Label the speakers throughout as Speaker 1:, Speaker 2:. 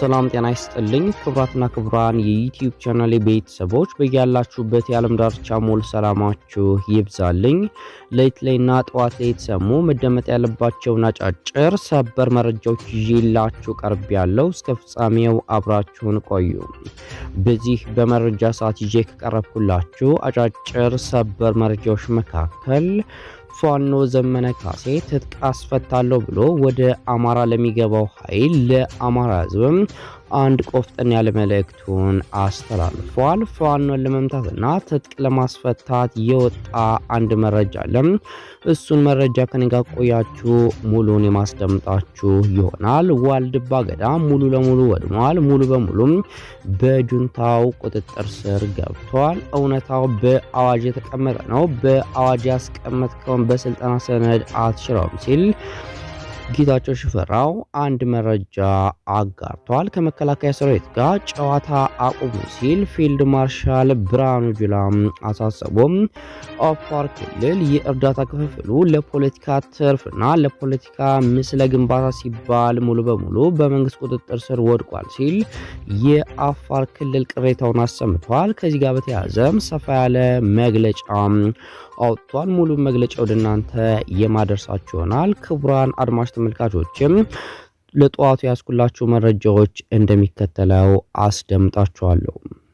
Speaker 1: ሰላም ጤና ይስጥልኝ ክቡራትና ክቡራን የዩቲዩብ ቻናል ቤተሰቦች በያላችሁበት የዓለም ዳርቻ ሞል ሰላማችሁ ይብዛልኝ። ሌት ላይና ጠዋት ላይ የተሰሙ መደመጥ ያለባቸውን አጫጭር ሰበር መረጃዎች ይዤላችሁ ቀርብ ያለው እስከ ፍጻሜው አብራችሁን ቆዩ። በዚህ በመረጃ ሰዓት ይዤ ከቀረብኩላችሁ አጫጭር ሰበር መረጃዎች መካከል ፋኖ ዘመነ ካሴ ትጥቅ አስፈታለሁ ብሎ ወደ አማራ ለሚገባው ኃይል ለአማራ ሕዝብም አንድ ቆፍጠን ያለ መልእክቱን አስተላልፏል። ፋኖን ለመምታትና ትጥቅ ለማስፈታት የወጣ አንድ መረጃ አለም። እሱን መረጃ ከኔጋ ቆያችሁ ሙሉን የማስደምጣችሁ ይሆናል። ዋልድባ ገዳም ሙሉ ለሙሉ ወድሟል። ሙሉ በሙሉም በጁንታው ቁጥጥር ስር ገብቷል። እውነታው በአዋጅ የተቀመጠ ነው። በአዋጅ ያስቀመጥከውን በስልጠና ሰነድ አትሽረውም ሲል ጌታቸው ሽፈራው አንድ መረጃ አጋርቷል። ከመከላከያ ሰራዊት ጋር ጨዋታ አቁሙ ሲል ፊልድ ማርሻል ብርሃኑ ጁላ አሳሰቡም። አፋር ክልል የእርዳታ ክፍፍሉ ለፖለቲካ ትርፍና ለፖለቲካ ምስለ ግንባታ ሲባል ሙሉ በሙሉ በመንግስት ቁጥጥር ስር ወድቋል ሲል የአፋር ክልል ቅሬታውን አሰምቷል። ከዚህ ጋር በተያያዘም ሰፋ ያለ መግለጫ አውጥቷል። ሙሉ መግለጫ ወደ እናንተ የማደርሳችሁ ይሆናል። ክቡራን አድማጭ ተመልካቾችም ለጠዋቱ ያስኩላችሁ መረጃዎች እንደሚከተለው አስደምጣችኋለሁ።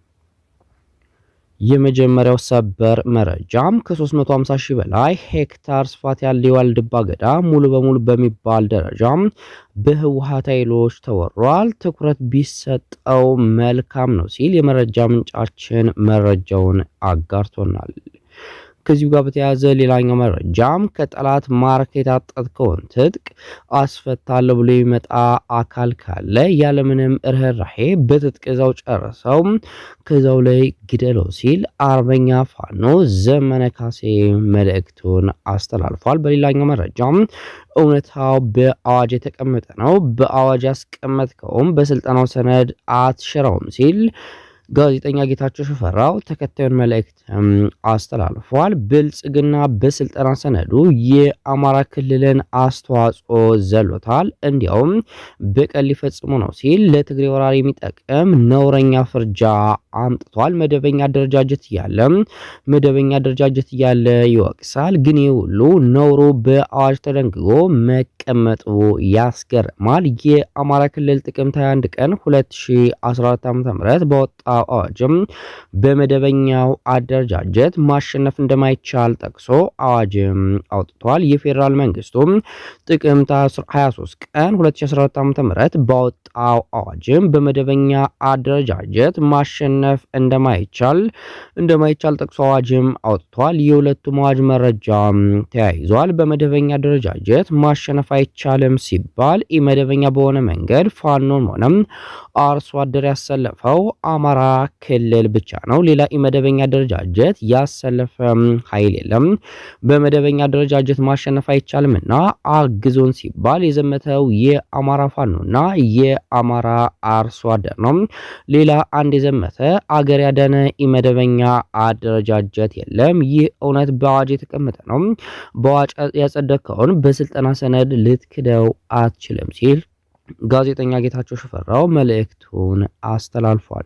Speaker 1: የመጀመሪያው ሰበር መረጃም ከ350 ሺህ በላይ ሄክታር ስፋት ያለው የዋልድባ ገዳም ሙሉ በሙሉ በሚባል ደረጃ በህወሓት ኃይሎች ተወሯል። ትኩረት ቢሰጠው መልካም ነው ሲል የመረጃ ምንጫችን መረጃውን አጋርቶናል። ከዚሁ ጋር በተያያዘ ሌላኛው መረጃም ከጠላት ማርክ የታጠቅከውን ትጥቅ አስፈታለሁ ብሎ የሚመጣ አካል ካለ ያለምንም ርኅራሄ በትጥቅ እዛው ጨርሰው ከዛው ላይ ግደለው ሲል አርበኛ ፋኖ ዘመነ ካሴ መልእክቱን አስተላልፏል። በሌላኛው መረጃም እውነታው በአዋጅ የተቀመጠ ነው፣ በአዋጅ ያስቀመጥከውም በስልጠናው ሰነድ አትሽረውም ሲል ጋዜጠኛ ጌታቸው ሽፈራው ተከታዩን መልእክት አስተላልፏል። ብልጽግና በስልጠና ሰነዱ የአማራ ክልልን አስተዋጽኦ ዘሎታል፣ እንዲያውም በቀል ሊፈጽሙ ነው ሲል ለትግሬ ወራሪ የሚጠቅም ነውረኛ ፍርጃ አምጥቷል። መደበኛ አደረጃጀት እያለ መደበኛ አደረጃጀት እያለ ይወቅሳል። ግን ይህ ሁሉ ነውሩ በአዋጅ ተደንግጎ መቀመጡ ያስገርማል። የአማራ ክልል ጥቅምት 21 ቀን 2014 ዓ.ም በወጣ አዋጅም በመደበኛው አደረጃጀት ማሸነፍ እንደማይቻል ጠቅሶ አዋጅም አውጥቷል። የፌዴራል መንግስቱም ጥቅምት 23 ቀን 2014 ዓ.ም ባወጣው አዋጅም በመደበኛ አደረጃጀት ማሸነፍ እንደማይቻል እንደማይቻል ጠቅሶ አዋጅም አውጥቷል። የሁለቱም አዋጅ መረጃ ተያይዟል። በመደበኛ አደረጃጀት ማሸነፍ አይቻልም ሲባል ኢመደበኛ በሆነ መንገድ ፋኖን ሆነም አርሶ አደር ያሰለፈው አማራ ክልል ብቻ ነው። ሌላ ኢመደበኛ አደረጃጀት ያሰለፈ ኃይል የለም። በመደበኛ አደረጃጀት ማሸነፍ አይቻልም እና አግዞን ሲባል የዘመተው የአማራ ፋኖና የአማራ አርሶ አደር ነው። ሌላ አንድ የዘመተ አገር ያዳነ ኢመደበኛ አደረጃጀት የለም። ይህ እውነት በአዋጅ የተቀመጠ ነው። በአዋጅ ያጸደቀውን በስልጠና ሰነድ ልትክደው አትችልም ሲል ጋዜጠኛ ጌታቸው ሽፈራው መልእክቱን አስተላልፏል።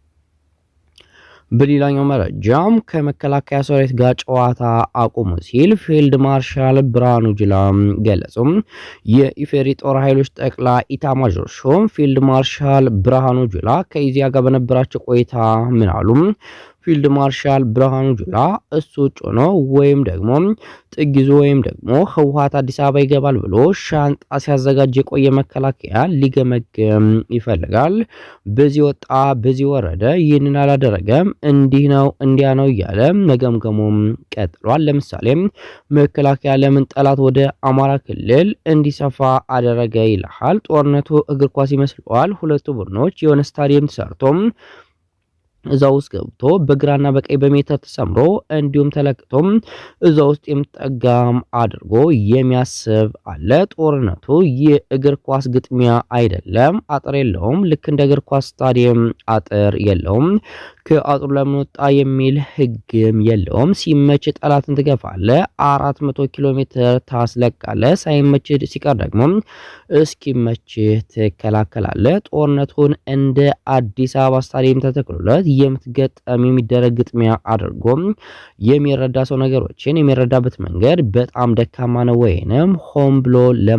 Speaker 1: በሌላኛው መረጃም ከመከላከያ ሰራዊት ጋር ጨዋታ አቁሙ ሲል ፊልድ ማርሻል ብርሃኑ ጁላ ገለጹም። የኢፌሪ ጦር ኃይሎች ጠቅላይ ኢታማዦር ሹም ፊልድ ማርሻል ብርሃኑ ጁላ ከኢዚያ ጋር በነበራቸው ቆይታ ምን አሉ? ፊልድ ማርሻል ብርሃኑ ጁላ እሱ ውጭ ሆኖ ወይም ደግሞ ጥግ ይዞ ወይም ደግሞ ህወሓት አዲስ አበባ ይገባል ብሎ ሻንጣ ሲያዘጋጅ የቆየ መከላከያ ሊገመግም ይፈልጋል። በዚህ ወጣ፣ በዚህ ወረደ፣ ይህንን አላደረገም፣ እንዲህ ነው እንዲያ ነው እያለ መገምገሙም ቀጥሏል። ለምሳሌም መከላከያ ለምን ጠላት ወደ አማራ ክልል እንዲሰፋ አደረገ ይልሃል። ጦርነቱ እግር ኳስ ይመስለዋል። ሁለቱ ቡድኖች የሆነ ስታዲየም ተሰርቶም እዛ ውስጥ ገብቶ በግራና በቀኝ በሜትር ተሰምሮ እንዲሁም ተለክቶም እዛ ውስጥ የምጠጋም አድርጎ የሚያስብ አለ። ጦርነቱ የእግር ኳስ ግጥሚያ አይደለም። አጥር የለውም። ልክ እንደ እግር ኳስ ስታዲየም አጥር የለውም። ከአጥሩ ለምን ወጣ የሚል ህግም የለውም። ሲመች ጠላትን ትገፋለ፣ 400 ኪሎ ሜትር ታስለቃለ። ሳይመች ሲቀር ደግሞ እስኪመች ትከላከላለ። ጦርነቱን እንደ አዲስ አበባ ስታዲየም ተተክሎለት የምትገጠም የሚደረግ ግጥሚያ አድርጎም የሚረዳ ሰው ነገሮችን የሚረዳበት መንገድ በጣም ደካማ ነው፣ ወይንም ሆን ብሎ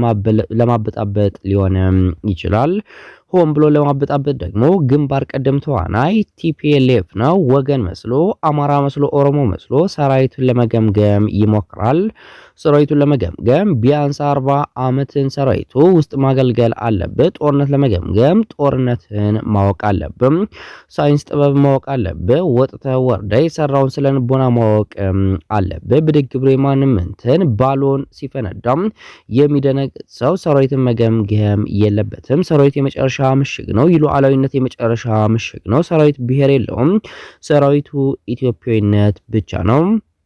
Speaker 1: ለማበጣበጥ ሊሆንም ይችላል። ሆን ብሎ ለማበጣበጥ ደግሞ ግንባር ቀደም ተዋናይ ቲፒኤልኤፍ ነው። ወገን መስሎ አማራ መስሎ ኦሮሞ መስሎ ሰራዊቱን ለመገምገም ይሞክራል። ሰራዊቱን ለመገምገም ቢያንስ አርባ ዓመትን ሰራዊቱ ውስጥ ማገልገል አለብህ። ጦርነት ለመገምገም ጦርነትን ማወቅ አለብም። ሳይንስ ጥበብ ማወቅ አለብህ። ወጥተ ወርደ የሰራውን ስለ ንቦና ማወቅ አለብህ። ብድግ ብሎ የማንም እንትን ባሎን ሲፈነዳም የሚደነግጥ ሰው ሰራዊትን መገምገም የለበትም። ሰራዊት የመጨረሻ ምሽግ ነው። ሉዓላዊነት የመጨረሻ ምሽግ ነው። ሰራዊት ብሔር የለውም። ሰራዊቱ ኢትዮጵያዊነት ብቻ ነው።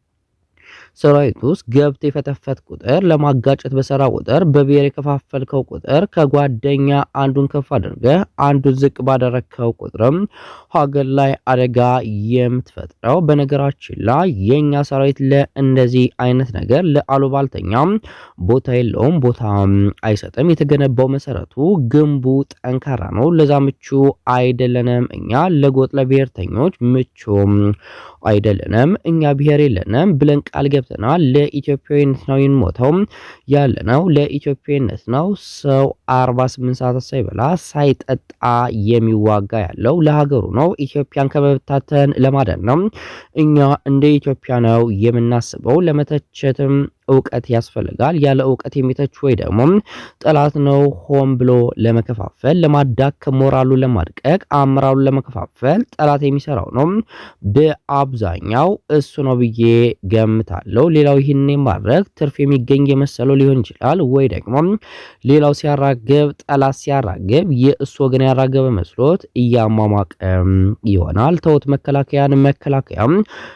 Speaker 1: ሰራዊት ውስጥ ገብተ የፈተፈት ቁጥር ለማጋጨት በሰራ ቁጥር በብሔር የከፋፈልከው ቁጥር ከጓደኛ አንዱን ከፍ አድርገ አንዱን ዝቅ ባደረግከው ቁጥርም ሀገር ላይ አደጋ የምትፈጥረው። በነገራችን ላይ የኛ ሰራዊት ለእንደዚህ አይነት ነገር ለአሉባልተኛም ቦታ የለውም፣ ቦታ አይሰጥም። የተገነባው መሰረቱ ግንቡ ጠንካራ ነው። ለዛ ምቹ አይደለንም። እኛ ለጎጥ ለብሔርተኞች ምቹም አይደለንም። እኛ ብሔር የለንም ብለን ቃል ገብተናል። ለኢትዮጵያዊነት ነው የምንሞተው ያለነው ለኢትዮጵያዊነት ነው። ሰው 48 ሰዓት ሳይበላ ሳይጠጣ የሚዋጋ ያለው ለሀገሩ ነው። ኢትዮጵያን ከመበታተን ለማዳን ነው። እኛ እንደ ኢትዮጵያ ነው የምናስበው። ለመተቸትም እውቀት ያስፈልጋል። ያለ እውቀት የሚተች ወይ ደግሞ ጠላት ነው ሆን ብሎ ለመከፋፈል፣ ለማዳከም፣ ሞራሉን ለማድቀቅ፣ አመራሩን ለመከፋፈል ጠላት የሚሰራው ነው። በአብዛኛው እሱ ነው ብዬ ገምታለሁ። ሌላው ይህን ማድረግ ትርፍ የሚገኝ የመሰለው ሊሆን ይችላል። ወይ ደግሞ ሌላው ሲያራግብ፣ ጠላት ሲያራግብ የእሱ ወገን ያራገበ መስሎት እያሟሟቀ ይሆናል። ተውት። መከላከያን መከላከያ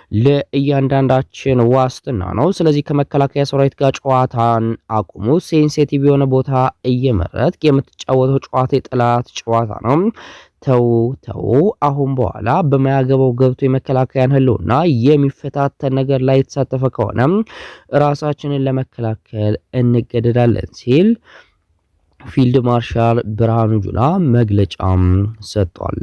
Speaker 1: ለእያንዳንዳችን ዋስትና ነው። ስለዚህ ከመከላከያ ሰራዊት ጋር ጨዋታን አቁሙ። ሴንሴቲቭ የሆነ ቦታ እየመረጥ የምትጫወተው ጨዋታ የጠላት ጨዋታ ነው። ተው ተው። አሁን በኋላ በማያገባው ገብቶ የመከላከያን ህልውና የሚፈታተን ነገር ላይ የተሳተፈ ከሆነ ራሳችንን ለመከላከል እንገደዳለን ሲል ፊልድ ማርሻል ብርሃኑ ጁላ መግለጫም ሰጥቷል።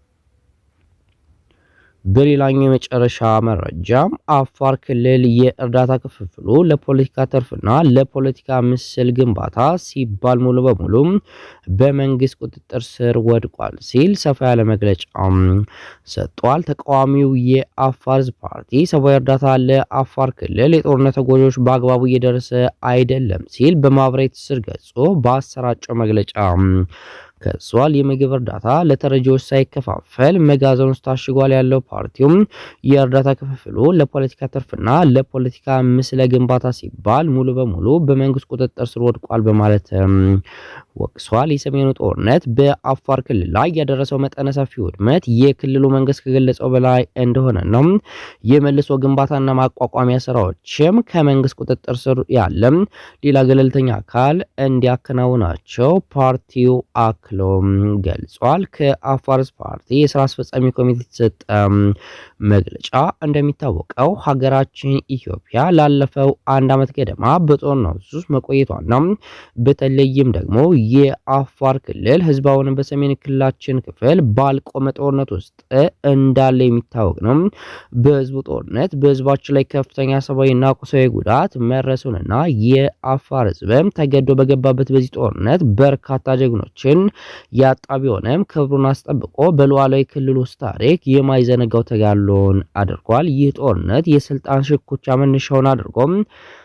Speaker 1: በሌላኛው የመጨረሻ መረጃም አፋር ክልል የእርዳታ ክፍፍሉ ለፖለቲካ ትርፍና ለፖለቲካ ምስል ግንባታ ሲባል ሙሉ በሙሉ በመንግስት ቁጥጥር ስር ወድቋል ሲል ሰፋ ያለ መግለጫም ሰጥቷል። ተቃዋሚው የአፋር ህዝብ ፓርቲ ሰብአዊ እርዳታ ለአፋር ክልል የጦርነት ተጎጂዎች በአግባቡ እየደረሰ አይደለም ሲል በማህበራዊ ትስስር ገጹ በአሰራጨው መግለጫ ከሷል። የምግብ እርዳታ ለተረጂዎች ሳይከፋፈል መጋዘን ውስጥ ታሽጓል ያለው ፓርቲውም የእርዳታ ክፍፍሉ ለፖለቲካ ትርፍና ለፖለቲካ ምስለ ግንባታ ሲባል ሙሉ በሙሉ በመንግስት ቁጥጥር ስር ወድቋል በማለት ወቅሷል። የሰሜኑ ጦርነት በአፋር ክልል ላይ ያደረሰው መጠነ ሰፊ ውድመት የክልሉ መንግስት ከገለጸው በላይ እንደሆነ ነው። የመልሶ ግንባታና ማቋቋሚያ ስራዎችም ከመንግስት ቁጥጥር ስር ያለም ሌላ ገለልተኛ አካል እንዲያከናውናቸው ፓርቲው አክሎም ገልጿል። ከአፋር ፓርቲ የስራ አስፈጻሚ ኮሚቴ የተሰጠ መግለጫ እንደሚታወቀው ሀገራችን ኢትዮጵያ ላለፈው አንድ ዓመት ገደማ በጦርነት ውስጥ መቆየቷና በተለይም ደግሞ የአፋር ክልል ህዝባውን በሰሜን ክልላችን ክፍል ባልቆመ ጦርነት ውስጥ እንዳለ የሚታወቅ ነው። በህዝቡ ጦርነት በህዝባችን ላይ ከፍተኛ ሰብአዊና ቁሳዊ ጉዳት መድረሱንና የአፋር ህዝብም ተገዶ በገባበት በዚህ ጦርነት በርካታ ጀግኖችን ያጣ ቢሆንም ክብሩን አስጠብቆ በሉዓላዊ ክልል ውስጥ ታሪክ የማይዘነጋው ተጋድሎን አድርጓል። ይህ ጦርነት የስልጣን ሽኩቻ መነሻውን አድርጎም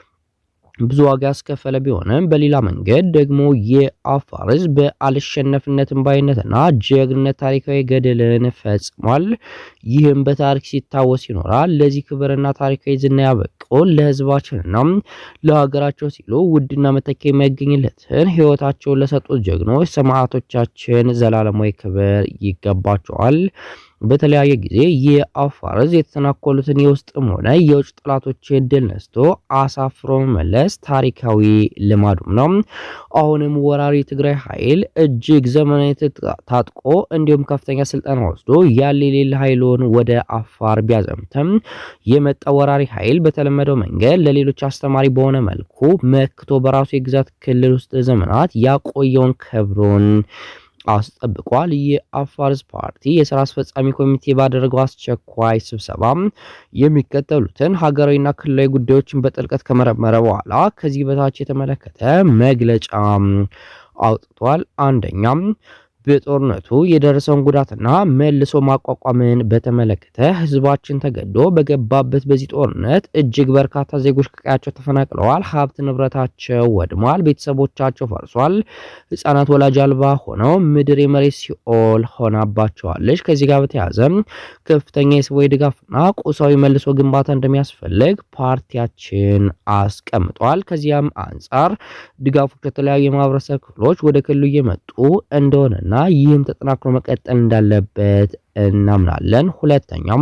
Speaker 1: ብዙ ዋጋ ያስከፈለ ቢሆንም በሌላ መንገድ ደግሞ የአፋር ህዝብ በአልሸነፍነትን ባይነትና ጀግንነት ታሪካዊ ገድልን ፈጽሟል። ይህም በታሪክ ሲታወስ ይኖራል። ለዚህ ክብርና ታሪካዊ ዝና ያበቁ ለህዝባችንና ለሀገራቸው ሲሉ ውድና መተኪያ የማይገኝለትን ህይወታቸውን ለሰጡት ጀግኖች ሰማዕቶቻችን ዘላለማዊ ክብር ይገባቸዋል። በተለያየ ጊዜ የአፋር ህዝብ የተተናኮሉትን የውስጥም ሆነ የውጭ ጠላቶችን ድል ነስቶ አሳፍሮ መመለስ ታሪካዊ ልማዱም ነው። አሁንም ወራሪ ትግራይ ኃይል እጅግ ዘመናዊ ታጥቆ እንዲሁም ከፍተኛ ስልጠና ወስዶ ያለ የሌለ ኃይሉን ወደ አፋር ቢያዘምትም የመጣ ወራሪ ኃይል በተለመደው መንገድ ለሌሎች አስተማሪ በሆነ መልኩ መክቶ በራሱ የግዛት ክልል ውስጥ ዘመናት ያቆየውን ክብሩን አስጠብቋል። የአፋር ሕዝብ ፓርቲ የስራ አስፈጻሚ ኮሚቴ ባደረገው አስቸኳይ ስብሰባ የሚከተሉትን ሀገራዊና ክልላዊ ጉዳዮችን በጥልቀት ከመረመረ በኋላ ከዚህ በታች የተመለከተ መግለጫ አውጥቷል። አንደኛም በጦርነቱ የደረሰውን ጉዳትና መልሶ ማቋቋምን በተመለከተ ህዝባችን ተገዶ በገባበት በዚህ ጦርነት እጅግ በርካታ ዜጎች ከቀያቸው ተፈናቅለዋል። ሀብት ንብረታቸው ወድሟል። ቤተሰቦቻቸው ፈርሷል። ህጻናት ወላጅ አልባ ሆነው ምድር የመሬት ሲኦል ሆናባቸዋለች። ከዚህ ጋር በተያያዘ ከፍተኛ የሰብአዊ ድጋፍና ቁሳዊ መልሶ ግንባታ እንደሚያስፈልግ ፓርቲያችን አስቀምጧል። ከዚያም አንጻር ድጋፎች ከተለያዩ የማህበረሰብ ክፍሎች ወደ ክልሉ እየመጡ እንደሆነና ይህም ተጠናክሮ መቀጠል እንዳለበት እናምናለን። ሁለተኛም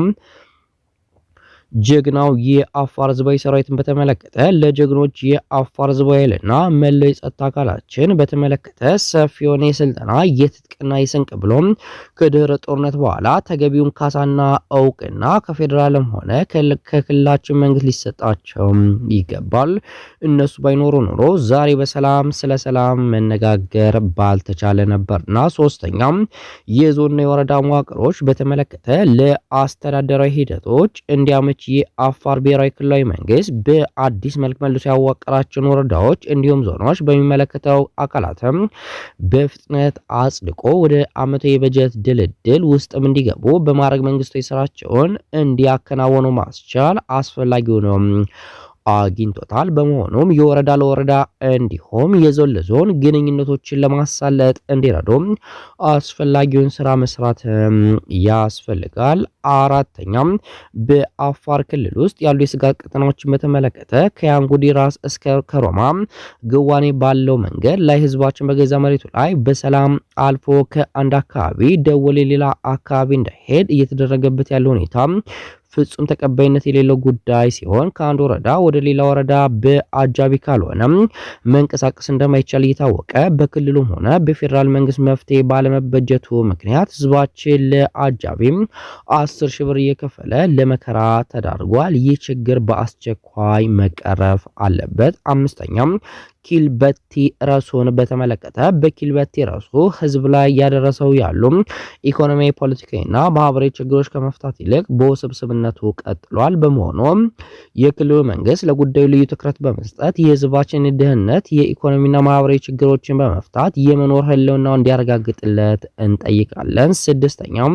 Speaker 1: ጀግናው የአፋር ህዝባዊ ሰራዊትን በተመለከተ ለጀግኖች የአፋር ህዝባዊ ኃይልና መለዮ የጸጥታ አካላችን በተመለከተ ሰፊ የሆነ የስልጠና የትጥቅና የስንቅ ብሎም ከድህረ ጦርነት በኋላ ተገቢውን ካሳና እውቅና ከፌዴራልም ሆነ ከክልላችን መንግስት ሊሰጣቸው ይገባል። እነሱ ባይኖሩ ኖሮ ዛሬ በሰላም ስለ ሰላም መነጋገር ባልተቻለ ነበርና። ሶስተኛም የዞንና የወረዳ መዋቅሮች በተመለከተ ለአስተዳደራዊ ሂደቶች እንዲያመች የአፋር ብሔራዊ ክልላዊ መንግስት በአዲስ መልክ መልሶ ያዋቀራቸውን ወረዳዎች እንዲሁም ዞኖች በሚመለከተው አካላትም በፍጥነት አጽድቆ ወደ ዓመታዊ የበጀት ድልድል ውስጥም እንዲገቡ በማድረግ መንግስታዊ ስራቸውን እንዲያከናወኑ ማስቻል አስፈላጊ ነው አግኝቶታል። በመሆኑም የወረዳ ለወረዳ እንዲሁም የዞን ለዞን ግንኙነቶችን ለማሳለጥ እንዲረዱም አስፈላጊውን ስራ መስራት ያስፈልጋል። አራተኛም በአፋር ክልል ውስጥ ያሉ የስጋት ቀጠናዎችን በተመለከተ ከያንጉዲ ራስ እስከ ከሮማ ግዋኔ ባለው መንገድ ላይ ህዝባችን በገዛ መሬቱ ላይ በሰላም አልፎ ከአንድ አካባቢ ደወሌ ሌላ አካባቢ እንዳይሄድ እየተደረገበት ያለው ሁኔታ ፍጹም ተቀባይነት የሌለው ጉዳይ ሲሆን ከአንድ ወረዳ ወደ ሌላ ወረዳ በአጃቢ ካልሆነ መንቀሳቀስ እንደማይቻል እየታወቀ በክልሉም ሆነ በፌዴራል መንግስት መፍትሄ ባለመበጀቱ ምክንያት ህዝባችን ለአጃቢም አስር ሺህ ብር እየከፈለ ለመከራ ተዳርጓል። ይህ ችግር በአስቸኳይ መቀረፍ አለበት። አምስተኛም ኪልበቲ ረሱን በተመለከተ በኪልበቲ ረሱ ህዝብ ላይ ያደረሰው ያሉ ኢኮኖሚያዊ፣ ፖለቲካዊና ማህበራዊ ችግሮች ከመፍታት ይልቅ በውስብስብነቱ ቀጥሏል። በመሆኑም የክልሉ መንግስት ለጉዳዩ ልዩ ትኩረት በመስጠት የህዝባችን ድህነት፣ የኢኮኖሚና ማህበራዊ ችግሮችን በመፍታት የመኖር ህልውናው እንዲያረጋግጥለት እንጠይቃለን። ስድስተኛም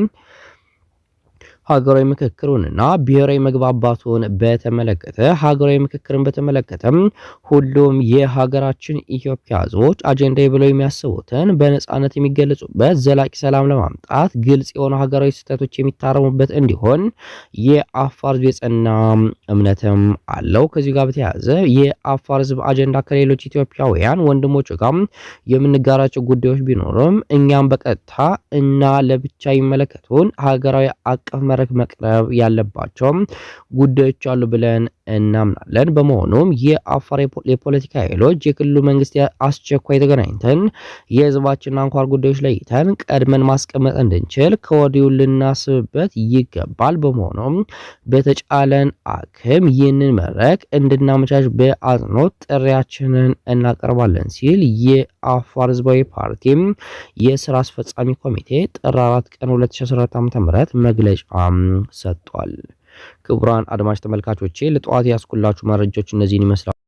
Speaker 1: ሀገራዊ ምክክሩንና ብሔራዊ መግባባቱን በተመለከተ ሀገራዊ ምክክርን በተመለከተም ሁሉም የሀገራችን ኢትዮጵያ ህዝቦች አጀንዳ ብለው የሚያስቡትን በነጻነት የሚገለጹበት ዘላቂ ሰላም ለማምጣት ግልጽ የሆኑ ሀገራዊ ስህተቶች የሚታረሙበት እንዲሆን የአፋር ህዝብ የጸና እምነትም አለው። ከዚህ ጋር በተያያዘ የአፋር ህዝብ አጀንዳ ከሌሎች ኢትዮጵያውያን ወንድሞች ጋር የምንጋራቸው ጉዳዮች ቢኖርም እኛም በቀጥታ እና ለብቻ የሚመለከቱን ሀገራዊ አቀፍ መድረክ መቅረብ ያለባቸው ጉዳዮች አሉ ብለን እናምናለን። በመሆኑም የአፋር የፖለቲካ ኃይሎች የክልሉ መንግስት አስቸኳይ ተገናኝተን የህዝባችን አንኳር ጉዳዮች ለይተን ቀድመን ማስቀመጥ እንድንችል ከወዲሁ ልናስብበት ይገባል። በመሆኑም በተጫለን አክም ይህንን መድረክ እንድናመቻች በአጽንኦት ጥሪያችንን እናቀርባለን ሲል የአፋር ህዝባዊ ፓርቲ የስራ አስፈጻሚ ኮሚቴ ጥር 4 ቀን 2014 ዓ.ም መግለጫ ሰጥቷል። ክቡራን አድማጭ ተመልካቾቼ ለጠዋት ያስኩላችሁ መረጃዎች እነዚህን ይመስላል።